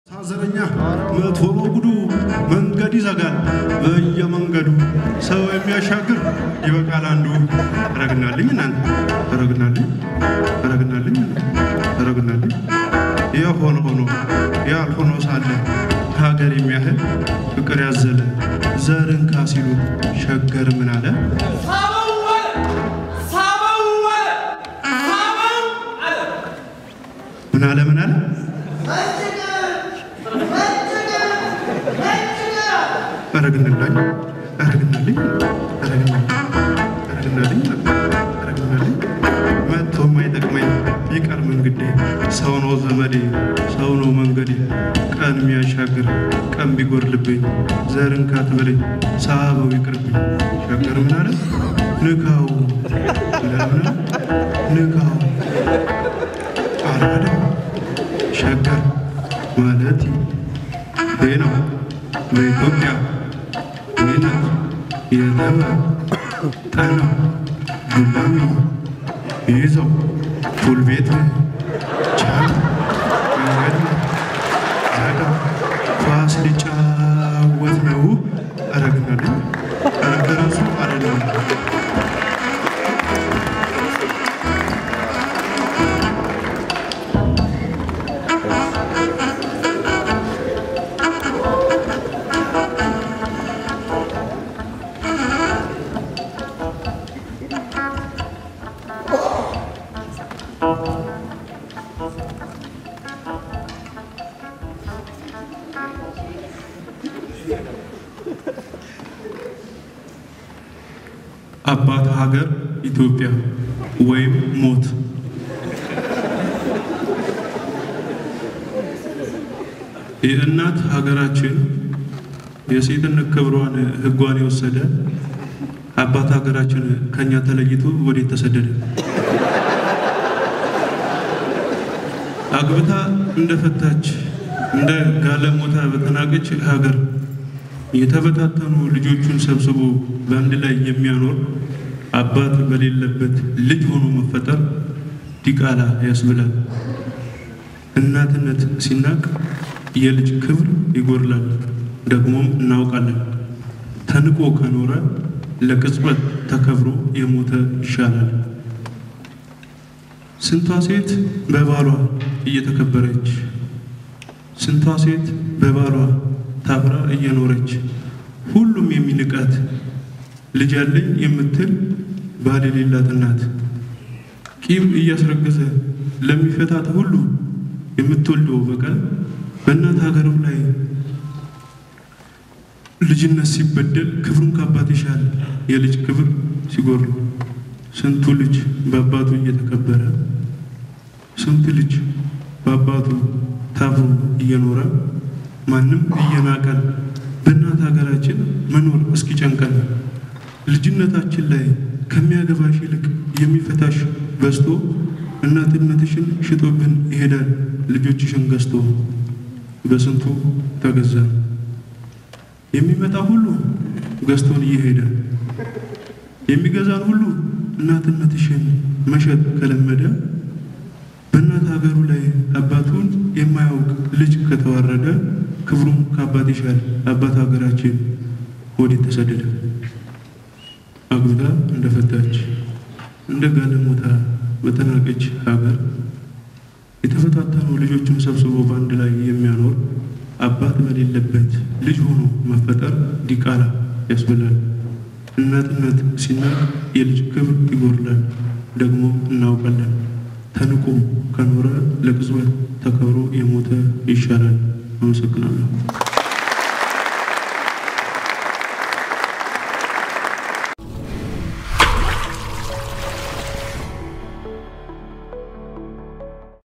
ታዘረኛ መቶ ነው ጉዱ መንገድ ይዘጋል በየመንገዱ ሰው የሚያሻግር ይበቃል አንዱ። ረግናልኝ እናንተ ረግናልኝ ረግናልኝ ረግናልኝ የሆነ ሆኖ ያልሆኖ ሳለ ሀገር የሚያህል ፍቅር ያዘለ ዘርን ካሲሉ ሸገር ምን አለ ምን አለ ምን አለ ረግንላኝ ረግናልኝ ረግናልኝ ረግናልኝ ረግናልኝ መጥቶ የማይጠቅመኝ ይቀር መንግዴ ሰው ነው ዘመዴ ሰው ነው መንገዴ ቀን የሚያሻግር ቀን ቢጎድልብኝ ዘርን ካትበለኝ ሳበው ይቅርብኝ ሸገር ምን አለ ንካው ለምን ንካው አራዳ ሸገር ማለት ይህ ነው በኢትዮጵያ ይነት የተበ ጠነው ዱላሚ ይዘው ፉል ቤት ቻል መንገድ ዘጋ ኳስ ሊጫወት ነው። አረግናለኝ ራሱ አይደለም አባት ሀገር ኢትዮጵያ ወይም ሞት። የእናት ሀገራችን የሴትነት ክብሯን ሕጓን የወሰደ አባት ሀገራችን ከኛ ተለይቶ ወዴት ተሰደደ? አግብታ እንደፈታች እንደ ጋለሞታ በተናቀች ሀገር የተበታተኑ ልጆቹን ሰብስቦ በአንድ ላይ የሚያኖር አባት በሌለበት ልጅ ሆኖ መፈጠር ዲቃላ ያስብላል። እናትነት ሲናቅ የልጅ ክብር ይጎድላል። ደግሞም እናውቃለን። ተንቆ ከኖረ ለቅጽበት ተከብሮ የሞተ ይሻላል። ስንቷ ሴት በባሏ እየተከበረች፣ ስንቷ ሴት በባሏ ታፍራ እየኖረች ሁሉም የሚንቃት ልጅ አለኝ የምትል ባል የሌላት እናት ቂም እያስረገዘ ለሚፈታት ሁሉ የምትወልደው በቀል በእናት ሀገርም ላይ ልጅነት ሲበደል ክብሩን ከአባት ይሻል የልጅ ክብር ሲጎድል ስንቱ ልጅ በአባቱ እየተከበረ ስንቱ ልጅ በአባቱ ታፍሮ እየኖረ ማንም እየናቀን በእናት ሀገራችን መኖር እስኪጨንቀን ልጅነታችን ላይ ከሚያገባሽ ይልቅ የሚፈታሽ በዝቶ እናትነትሽን ሽጦብን ይሄዳል ልጆችሽን ገዝቶ በስንቱ ተገዛ የሚመጣ ሁሉ ገዝቶን እየሄደ የሚገዛን ሁሉ እናትነትሽን መሸጥ ከለመደ በእናት ሀገሩ ላይ አባቱን የማያውቅ ልጅ ከተዋረደ ክብሩም ከአባት ይሻል አባት ሀገራችን ወዴት ተሰደደ? አግብታ እንደፈታች እንደ ጋለሞታ በተናቀች ሀገር የተፈታተኑ ልጆችን ሰብስቦ በአንድ ላይ የሚያኖር አባት በሌለበት ልጅ ሆኖ መፈጠር ዲቃላ ያስብላል። እናትነት ሲናቅ የልጅ ክብር ይጎድላል። ደግሞ እናውቃለን። ተንቆ ከኖረ ለቅጽበት ተከብሮ የሞተ ይሻላል። አመሰግናለሁ።